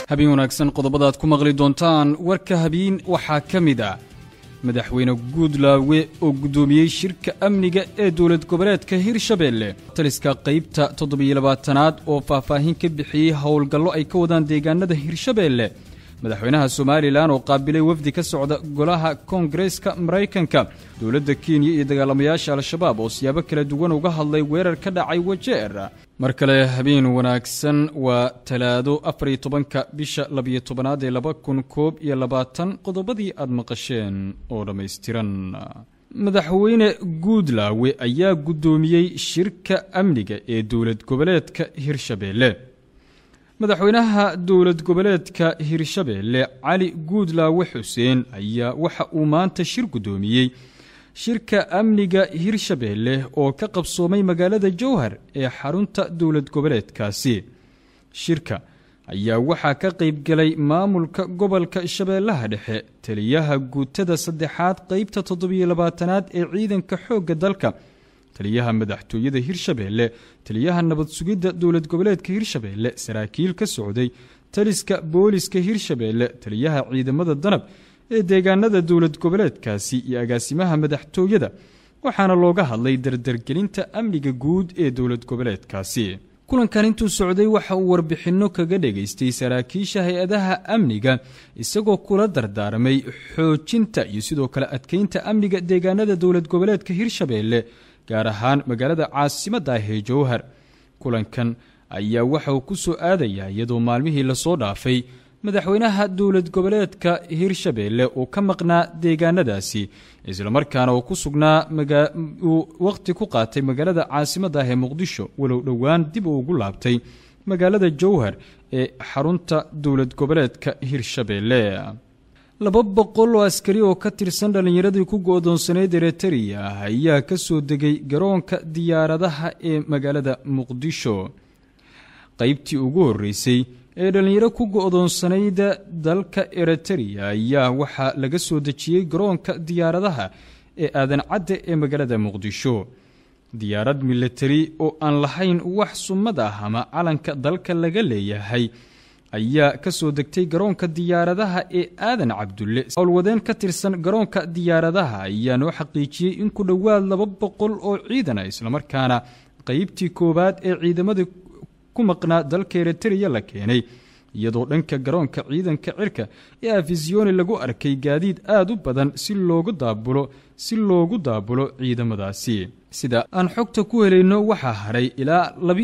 habeen wanaagsan qodobadaad ku maqli doontaan warka habeen waxaa ka mid ah madaxweyne guudlaawe oo guddoomiyey shirka amniga ee dowlad goboleedka hirshabeelle taliska qaybta toddobiyo-labaatanaad oo faahfaahin ka bixiyey howlgallo ay ka wadaan deegaanada hirshabeelle madaxweynaha somalilan oo qaabilay wafdi ka socda golaha koongareeska maraykanka dowladda kenya iyo dagaalamayaasha al-shabaab oo siyaabo kala duwan uga hadlay weerar ka dhacay wajeer mar kale habeen wanaagsan waa talaado afariyo tobanka bisha labiyo tobanaad ee laba kun koob iyo labaatan qodobadii aad maqasheen oo dhammaystiran madaxweyne guudlaawe ayaa guddoomiyey shirka amniga ee dowlad goboleedka hirshabeelle madaxweynaha dowlad goboleedka hirshabeelle cali guudlaawe xuseen ayaa waxa uu maanta shir guddoomiyey shirka amniga hirshabeelle oo ka qabsoomay magaalada jowhar ee xarunta dowlad goboleedkaasi shirka ayaa waxaa ka qaybgalay maamulka gobolka shabeellaha dhexe taliyaha guutada saddexaad qeybta toddobiyo labaatanaad ee ciidanka xoogga dalka taliyaha madaxtooyada hirshabeelle taliyaha nabad sugidda dowlad goboleedka hirshabeelle saraakiil ka socday taliska booliska hirshabeelle taliyaha ciidamada danab ee deegaanada dowlad goboleedkaasi iyo agaasimaha madaxtooyada waxaana looga hadlay dardargelinta amniga guud ee dowlad goboleedkaasi kulankan intuu socday waxa uu warbixinno kaga dhegaystay saraakiisha hay-adaha amniga isagoo kula dardaarmay xoojinta iyo sidoo kale adkeynta amniga deegaanada dowlad goboleedka hirshabeelle gaar ahaan magaalada caasimadda ah ee jowhar kulankan ayaa waxa uu ku soo aadayaa iyadoo maalmihii lasoo dhaafay madaxweynaha dowlad goboleedka hirshabeelle uu ka maqnaa deegaanadaasi islamarkaana uu ku sugnaa uu waqti ku qaatay magaalada caasimadda ah ee muqdisho walow dhowaan dib uu ugu laabtay magaalada jowhar ee xarunta dowlad goboleedka hirshabeelle laba boqol oo askari oo ka tirsan dhallinyaradii ku go-doonsaneyd eritariya ayaa ka soo degay garoonka diyaaradaha ee magaalada muqdisho qaybtii ugu horreysay ee dhallinyaro ku go-doonsanayd dalka eritariya ayaa waxaa laga soo dejiyey garoonka diyaaradaha ee aadan cadde ee magaalada muqdisho diyaarad militari oo aan lahayn wax sumad ah ama calanka dalka laga leeyahay ayaa ka soo degtay garoonka diyaaradaha ee aadan cabdulle howlwadeen ka tirsan garoonka diyaaradaha ayaa noo xaqiijiyey in ku dhowaad laba boqol oo ciidan ah islamarkaana qeybtii koowaad ee ciidamada ku maqnaa dalka eritariya la keenay iyadoo dhanka garoonka ciidanka cirka ee afisiyoni lagu arkay gaadiid aad u badan si loogu daabulo si loogu daabulo ciidamadaasi sida aan xogta ku helayno waxaa haray ilaa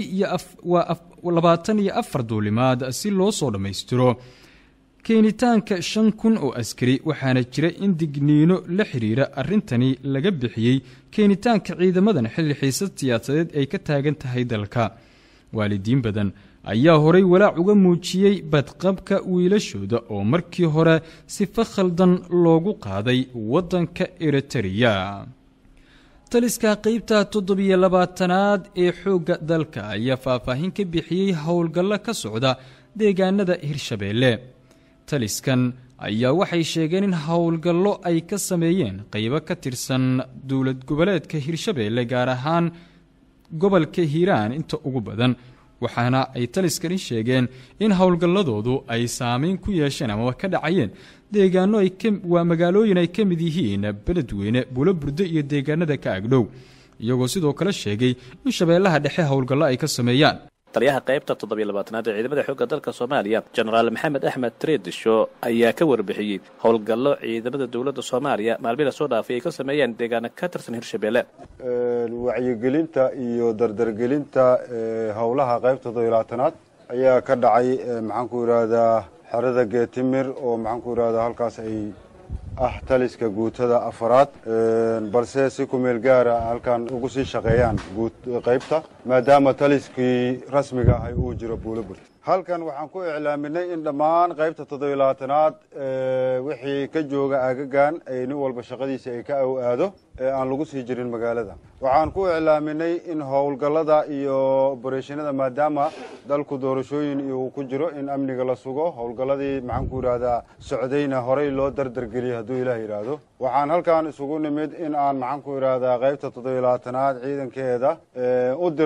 labaatan iyo afar duulimaad si loo soo dhammaystiro keenitaanka shan kun oo askari waxaana jira in digniino la xiriira arrintani laga bixiyey keenitaanka ciidamadan xilli xiisad siyaasadeed ay ka taagan tahay dalka waalidiin badan ayaa horay walaac uga muujiyey badqabka wiilashooda oo markii hore sifa khaldan loogu qaaday waddanka eritariya taliska qeybta toddobiyo labaatanaad ee xoogga dalka ayaa faahfaahin ka bixiyey howlgallo ka socda deegaanada hirshabeelle taliskan ayaa waxay sheegeen in howlgallo ay ka sameeyeen qeybo ka tirsan dowlad goboleedka hirshabeelle gaar ahaan gobolka hiiraan inta ugu badan waxaana ay taliskani sheegeen in howlgalladoodu ay saameyn ku yeesheen amaba ka dhacayeen deegaano waa magaalooyin ay ka mid yihiin beledweyne bulo burdo iyo deegaanada ka agdhow iyagoo sidoo kale sheegay in shabeellaha dhexe howlgallo ay ka sameeyaan taliyaha qaybta toddobiyo labaatanaad ee ciidamada xoogga dalka soomaaliya jenaraal maxamed axmed treedisho ayaa ka warbixiyey howlgallo ciidamada dowladda soomaaliya maalmii lasoo dhaafay ay ka sameeyeen deegaano ka tirsan hirshabeelle wacyigelinta iyo dardargelinta howlaha qaybta toddobiyo labaatanaad ayaa ka dhacay maxaanku yidhaahdaa xerada geetimir oo maxaanku yidhahdaa halkaas ay ah taliska guutada afaraad balse si ku meel gaara halkan ugu sii shaqeeyaan qaybta maadaama taliskii rasmiga ahay uu jiro buulo burta halkan waxaan ku iclaaminay in dhammaan qaybta toddobiyo labaatanaad wixii ka jooga aagagan ay nin walba shaqadiisa ay ka aw aado ee aan lagu sii jirin magaalada waxaan ku iclaaminay in howlgallada iyo obereshinada maadaama dalku doorashooyin uu ku jiro in amniga la sugo howlgalladii maxaanku yidhaahdaa socdayna horey loo dardargeliyay hadduu ilaah yidhaahdo waxaan halkan isugu nimid in aan maxaanku yidhaahdaa qaybta toddobiyo labaatanaad ciidankeeda u dirno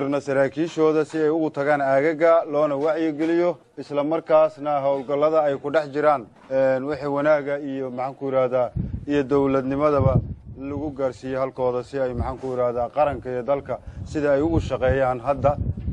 dirno saraakiishooda si ay ugu tagaan aagaga loona wacyigeliyo isla markaasna howlgallada ay ku dhex jiraan wixii wanaaga iyo maxaan ku yidhaahdaa iyo dowladnimadaba lagu gaarsiiye halkooda si ay maxaan ku yidhaahdaa qaranka iyo dalka sida ay ugu shaqeeyaan hadda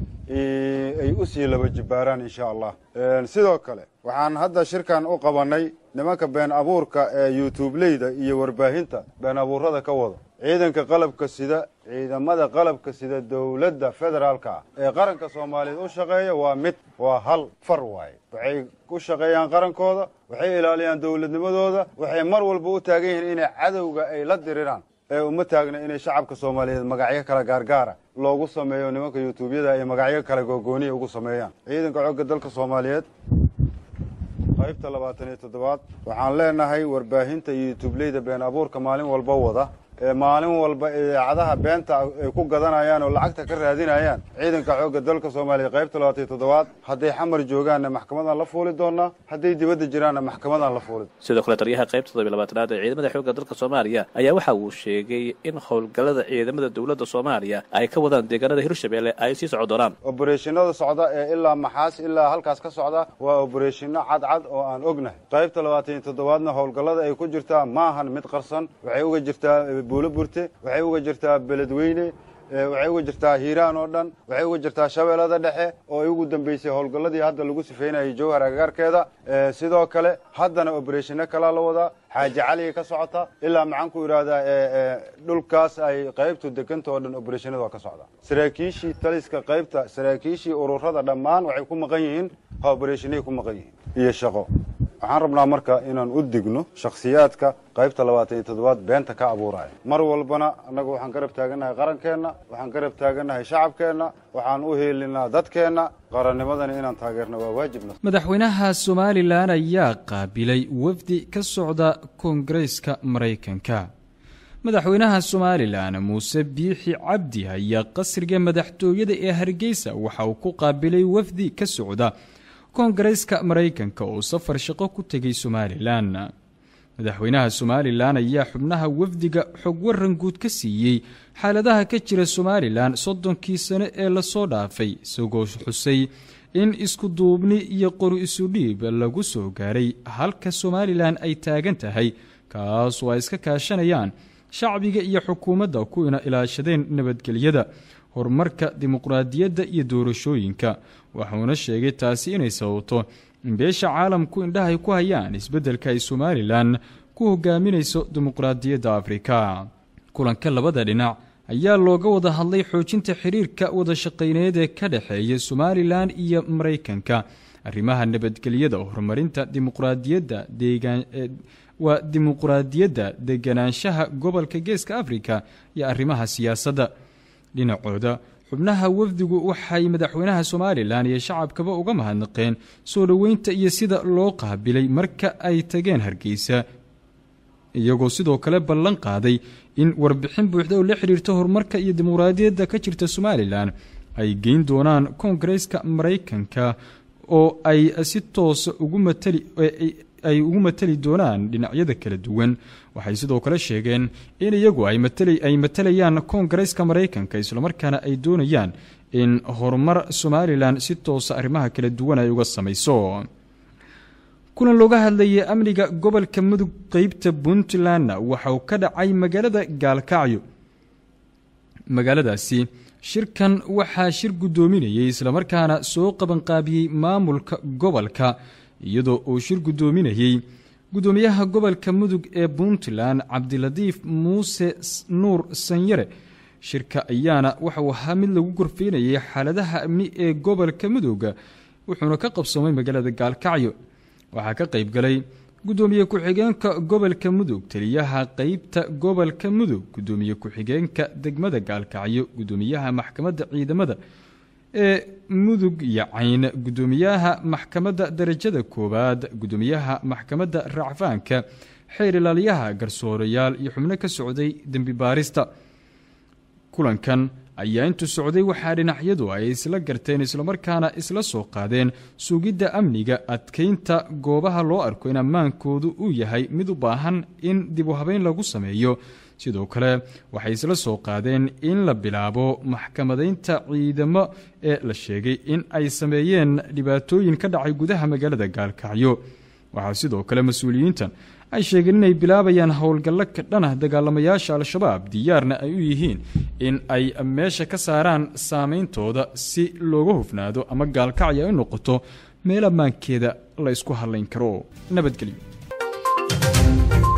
ay u sii laba jibbaaraan insha allah sidoo kale waxaan hadda shirkan u qabannay nimanka been abuurka ee youtubeleyda iyo warbaahinta been abuurada ka wada ciidanka qalabka sida ciidamada qalabka sida dowladda federaalka ah ee qaranka soomaaliyeed u shaqeeya waa mid waa hal far waaye waxay u shaqeeyaan qarankooda waxay ilaaliyaan dowladnimadooda waxay mar walba u taagan yihiin inay cadowga ay la diriraan ee uma taagna inay shacabka soomaaliyeed magacyo kala gaargaara loogu sameeyo nimanka yuutuubyada ay magacyo kale googooniya ugu sameeyaan ciidanka xoogga dalka soomaaliyeed qaybta labaatan iyo toddobaad waxaan leenahay warbaahinta iyo yuutuubleyda been abuurka maalin walba wada ee maalin walba idaacadaha beenta ay ku gadanayaan oo lacagta ka raadinayaan ciidanka xoogga dalka soomaaliya qaybta labaatan iyo toddobaad hadday xamar joogaanna maxkamadaan la fuuli doonaa hadday dibadda jiraanna maxkamadaan la fuuli sidoo kale taliyaha qaybta toddobiy labaatanaad ee ciidamada xoogga dalka soomaaliya ayaa waxa uu sheegay in howlgallada ciidamada dowladda soomaaliya ay ka wadaan deegaanada hirshabelle ay sii soco doonaan obereshinada socda ee ilaa maxaas ilaa halkaas ka socda waa obereshino cadcad oo aan ognahay qaybta labaatan iyo toddobaadna howlgallada ay ku jirtaa maahan mid qarsan waxay uga jirtaa buulo burte waxay uga jirtaa beledweyne waxay uga jirtaa hiiraan oo dhan waxay uga jirtaa shabeellada dhexe oo ay ugu dambeysay howlgalladii hadda lagu sifeynayay jowhar agagaarkeeda sidoo kale haddana obereshino kalaa la wadaa xaaji caliga ka socota ilaa maxaan ku idhaahdaa dhulkaas ay qaybtu deganta oo dhan obereshinada waa ka socdaa saraakiishii taliska qaybta saraakiishii ururada dhammaan waxay ku maqan yihiin ha obereshinay ku maqan yihiin iyo shaqo waxaan rabnaa marka inaan u digno shakhsiyaadka qaybta labaatan iyo toddobaad beenta ka abuuraya mar walbana annagu waxaan garab taagannahay qarankeenna waxaan garab taagannahay shacabkeenna waxaan u heelinaa dadkeenna qarannimadana inaan taageerno waa waajibna madaxweynaha somalilan ayaa qaabilay wafdi ka socda koongareeska maraykanka madaxweynaha somalilan muuse biixi cabdi ayaa qasriga madaxtooyada ee hargeysa waxa uu ku qaabilay wafdi ka socda koongareeska maraykanka oo safar shaqo ku tegay somalilan madaxweynaha somalilan ayaa xubnaha wafdiga xog waran guud ka siiyey xaaladaha ka jira somalilan soddonkii sane ee lasoo dhaafay isagoo xusay in isku duubni iyo qori isudhiib lagu soo gaaray halka somalilan ay taagan tahay kaasoo ay iska kaashanayaan shacbiga iyo xukuumadda kuwina ilaashadeen nabadgelyada horumarka dimuqraadiyadda iyo doorashooyinka wuxuuna sheegay taasi inay sababto in beesha caalamku indhahay ku hayaan isbeddelka ay somalilan ku hogaaminayso dimuqraadiyadda afrika kulanka labada dhinac ayaa looga wada hadlay xoojinta xiriirka wadashaqayneed ee ka dhexeeya somalilan iyo maraykanka arrimaha nabadgelyada horumarinta dimuqraadiyadda deegaan waa dimuqraadiyadda deganaanshaha gobolka geeska afrika iyo arrimaha siyaasadda dhinacooda xubnaha wafdigu waxay madaxweynaha somalilan iyo shacabkaba uga mahadnaqeen soo dhoweynta iyo sida loo qaabilay marka ay tageen hargeysa iyagoo sidoo kale ballan qaaday in warbixin buuxda oo la xidhiirta horumarka iyo dimuqraadiyadda ka jirta somalilan ay geyn doonaan koongareeska maraykanka oo ay si toosa ugu matali ay ugu matali doonaan dhinacyada kala duwan waxay sidoo kale sheegeen in iyagu ay matalayaan koongareeska maraykanka islamarkaana ay doonayaan in horumar somalilan si toosa arrimaha kala duwan ay uga samayso kulan looga hadlayay amniga gobolka mudug qeybta puntlandna waxa uu ka dhacay magaalada gaalkacyo magaaladaasi shirkan waxaa shir guddoominayay islamarkaana soo qabanqaabiyey maamulka gobolka iyadoo uu shir guddoominayey guddoomiyaha gobolka mudug ee puntland cabdilatiif muuse nuur sanyare shirka ayaana waxauu ahaa mid lagu gorfeynayay xaaladaha amni ee gobolka mudug wuxuuna ka qabsoomay magaalada gaalkacyo waxaa ka qayb galay guddoomiye ku-xigeenka gobolka mudug taliyaha qeybta gobolka mudug guddoomiye ku-xigeenka degmada gaalkacyo guddoomiyaha maxkamadda ciidamada ee mudug iyo cayn guddoomiyaha maxkamadda darajada koowaad guddoomiyaha maxkamadda racfaanka xeer ilaaliyaha garsoorayaal iyo xubno ka socday dembi baarista kulankan ayaa intuu socday waxaa dhinacyadu ay isla garteen islamarkaana isla soo qaadeen sugidda amniga adkeynta goobaha loo arko in ammaankoodu uu yahay mid u baahan in dib u habeyn lagu sameeyo sidoo kale waxay isla soo qaadeen in la bilaabo maxkamadaynta ciidamo ee la sheegay in ay sameeyeen dhibaatooyin ka dhacay gudaha magaalada gaalkacyo waxaa sidoo kale mas-uuliyiintan ay sheegeen inay bilaabayaan howlgallo ka dhanah dagaalamayaasha al-shabaab diyaarna ay u yihiin in ay meesha ka saaraan saameyntooda si looga hufnaado ama gaalkacyo ay noqoto meel ammaankeeda la ysku hadlayn karo nabadgelyo